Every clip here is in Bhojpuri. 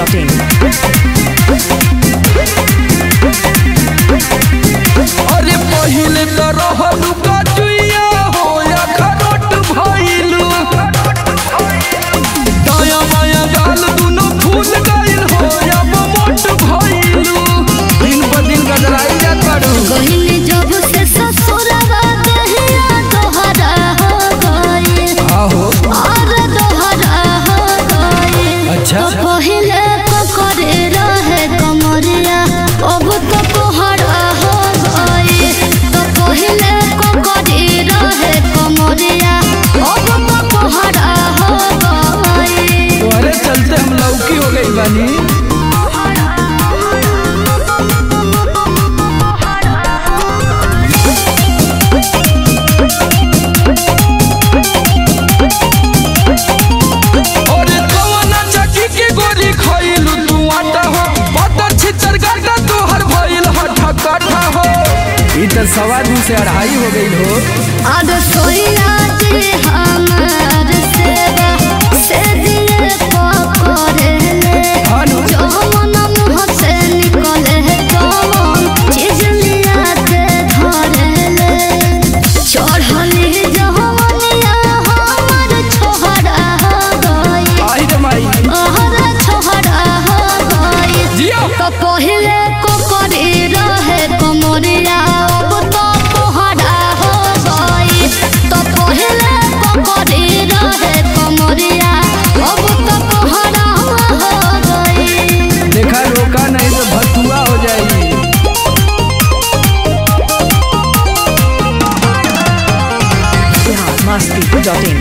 masti.in. अरे पहिले त रहलू कचुइया हो या खरोट भइलू दाया माया गाल दुनो फूल गइल हो या मोट भइलू दिन ब दिन गदराई जात बाड़ू गइली जब से ससुरवा दहिया तोहरा हो गइल आहो और तोहरा हो गइल अच्छा। तो पहिले को करे रहे कमरिया अब तो तोहरा हो गइल तो पहिले को करे रहे कमरिया अब तो तोहरा हो गइल तोहरे चलते हम लौकी हो गई बानी अरे कवना चकी के गोरी खइलू तू आटा हो पता छितर गाटा तोहर भइल हठा कठा हो ई त सवा दू से अढ़ाई हो गई हो अब सोया जे हमार सेवा से दिए पकड़ले हानु जौन मुँह से निकले कौन चीज लिया के धरले चढ़ली जवनिया हमर छोहरा हो गई आई रे माई अहर छोहरा हो गई जियो तो पहिले को करे रहे कमरिया अब तो तोहरा हो गई तो पहिले को करे रहे कमरिया अब तो तोहरा हो गई देखा रोका नहीं तो भतुआ हो जाएगी Bihar masti.in.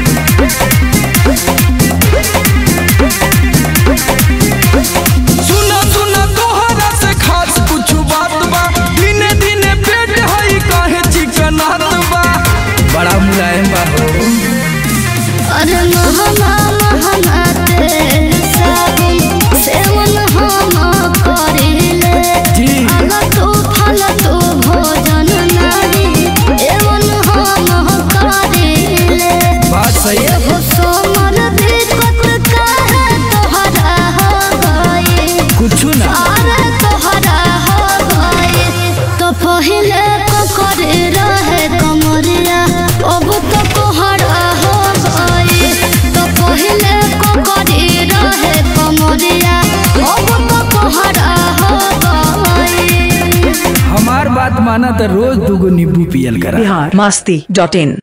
सुना सुना तोहरा से खास कुछ बात बा दिने दिने पेट हई काहे चिकन बा बड़ा मुलायम बा हो अरे महमा महमा तेल साबुन सेवन हम करिले जी अगर तू फल तू भोजन नारी एवन हम करिले बात सही है एगो सोमर दिक्कत काहे तोहरा हो गई कुछ ना अरे तोहरा हो गई तो पहिले को करे रहे कमरिया अब तो तोहरा हो गई तो पहिले को करे रहे कमरिया अब तो तोहरा हो गई हमार बात माना तो रोज दूगो नींबू पियल करा Bihar masti.in.